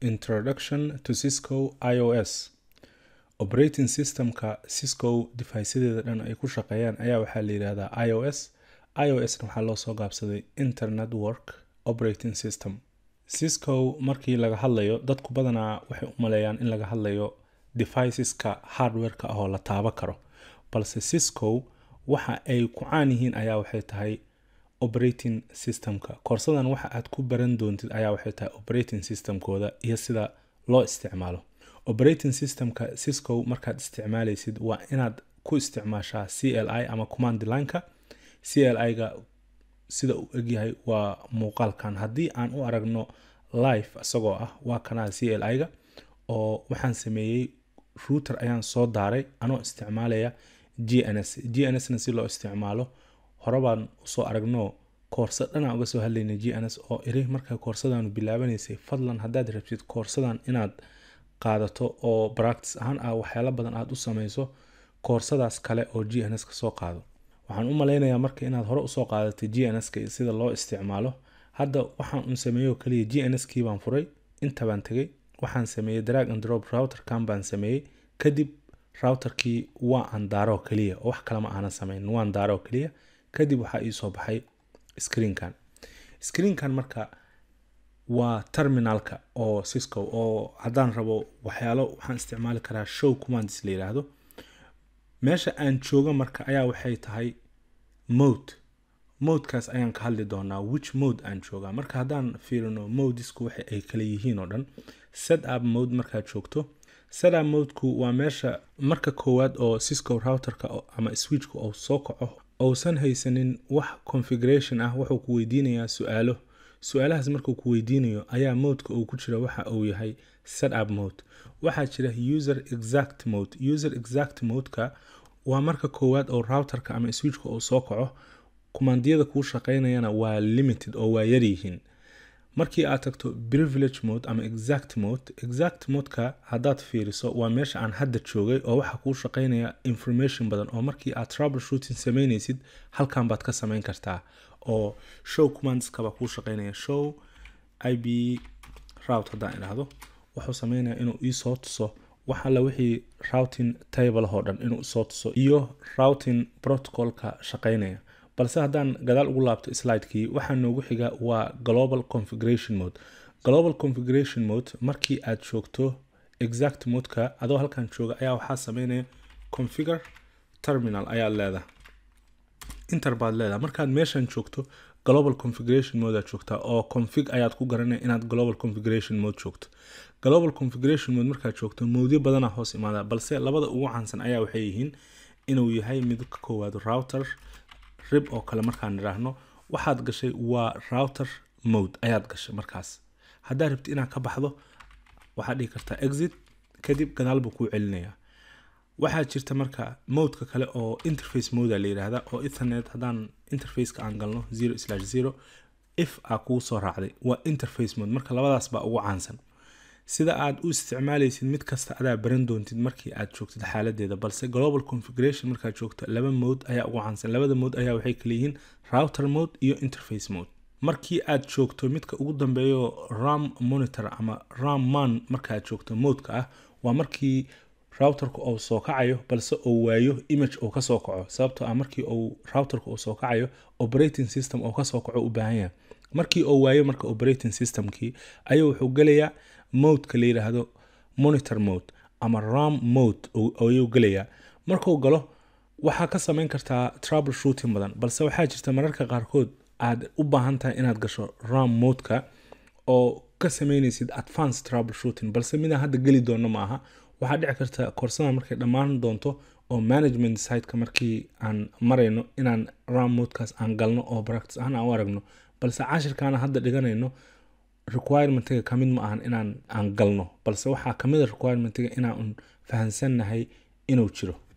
introduction to cisco ios operating systemka cisco deviceyadeeda dhan ay ku shaqeeyaan ayaa waxaa la yidhahdaa ios iosna waxaa loo soo gaabsaday internetwork operating system cisco markii laga hadlayo dadku badanaa waxay u maleeyaan in laga hadlayo deviceska hardwareka ah oo la taabo karo balse cisco waxa ay ku caan yihiin ayaa waxay tahay operating systemka koorsadan waxa aad ku baran doontid ayaa waxay tahay operating systemkooda iyo sida loo isticmaalo operating systemka cisco markaad isticmaalaysid waa inaad ku isticmaashaa c l i ama command lineka c l i-ga sida uu egyahay waa muuqaalkan haddii aan u aragno live isagoo ah waa kanaa c l i-ga oo waxaan sameeyey router ayaan soo daaray anoo isticmaalaya g n s g n s na si loo isticmaalo horebaan usoo aragno koorsa dhanaa uga soo hadlayna g n s oo iri markaa koorsadaanu bilaabanaysay fadlan haddaad rabtid koorsadan inaad qaadato oo practice ahaan ah waxyaalo badan aad u samayso koorsadaas kale oo g n s ka soo qaado waxaan u malaynayaa marka inaad hore usoo qaadatay g n s-ka iyo sida loo isticmaalo hadda waxaan un sameeyo kaliya g n s kii baan furay inta baan tegay waxaan sameeyey drag and drop routerkan baan sameeyey kadib routerkii waa aan daaro kaliya oo wax kalema aanan samayn waan daaro kaliya kadib waxaa ii soo baxay screenkan screenkan marka waa terminalka oo cisco oo haddaan rabo waxyaalo waxaan isticmaali karaa show commands la yidhaahdo meesha aan jooga marka ayaa waxay tahay mode modekaas ayaan ka hadli doonaa which mode aan joogaa marka haddaan fiirino modesku waxa ay kala yihiin oo dhan set up mode markaad joogto set up modeku waa meesha marka koowaad oo cisco routerka ama switchka uu soo kaco uusan haysanin wax configuration ah wuxuu ku weydiinayaa su-aalo su-aalahaas markuu ku weydiinayo ayaa modeka uu ku jira waxa uu yahay set up mode waxaa jira user exact mode user exact modeka waa marka koowaad oo routerka ama switchka uu soo kaco kumandiyada kuu shaqeynayana waa limited oo waa yaryihiin markii aad tagto privilege mode ama exact mode exact modeka haddaad fiiriso waa meesha aan hadda joogay oo waxaa kuu shaqeynaya information badan oo markii aad trouble shooting sameynaysid halkan baad ka samayn kartaa oo show commandskaba kuu shaqeynaya show ib route haddaan idhaahdo wuxuu sameynaya inuu iisoo tuso wax alla wixii routing table oo dhan inuu isoo tuso iyo routing protocolka shaqeynaya balse haddaan gadaal ugu laabto slidekii waxaa noogu xiga waa global configuration mode global configuration mode markii aad joogto exact modeka adoo halkan jooga ayaa waxaa sameynaya configure terminal ayaad leedahay inter baad leedahay markaad meeshan joogto global configuration mode aad joogtaa oo config ayaad ku garanaya inaad global configuration mode joogto global configuration mode markaad joogto moodyo badanaa hoos imaada balse labada ugu caansan ayaa waxay yihiin inuu yahay mid ka koowaad router rib oo kale markaan idhaahno waxaad gashay waa router mode ayaad gashay markaas haddaad rabti inaad ka baxdo waxaad dhihi kartaa exit kadib gadaal buu kuu celinayaa waxaa jirta marka modeka kale oo interface moda la yidhaahda oo ethernet haddaan interfaceka aan galno zero slash zero if aa kuu soo raacday waa interface mode marka labadaas baa ugu caansan sida aad u isticmaalaysid mid kasta adaa baran doontid markii aad joogtid xaaladeeda balse global configuration markaad joogto laba mode ayaa ugu caansan labada mode ayaa waxay kala yihiin router mode iyo interface mode markii aad joogto midka ugu dambeeyo ram monitor ama ram man markaaad joogto modeka ah waa markii routerka uu soo kacayo balse uu waayo image uu kasoo kaco sababtoo ah markii uu routerka uu soo kacayo operating system uu kasoo kaco u baahan yahay markii uu waayo marka operating systemkii ayuu wuxuu gelayaa modeka la yidhaahdo monitor mode ama ram mode ayuu gelayaa markuu galo waxaa ka samayn kartaa trouble shooting badan balse waxaa jirta mararka qaarkood aad u baahan tahay inaad gasho ram modeka oo ka sameynaysid advance trouble shooting balse midaan hadda geli doono ma aha waxaa dhici karta koorsadan markay dhammaan doonto oo management siteka markii aan marayno inaan ram modekaas aan galno oo practice ahaan aan u aragno balse cashirkaana hadda dhiganayno requirementiga kamid ma ahan inaan aan galno balse waxaa kamid a requirementiga inaan fahansannahay inuu jiro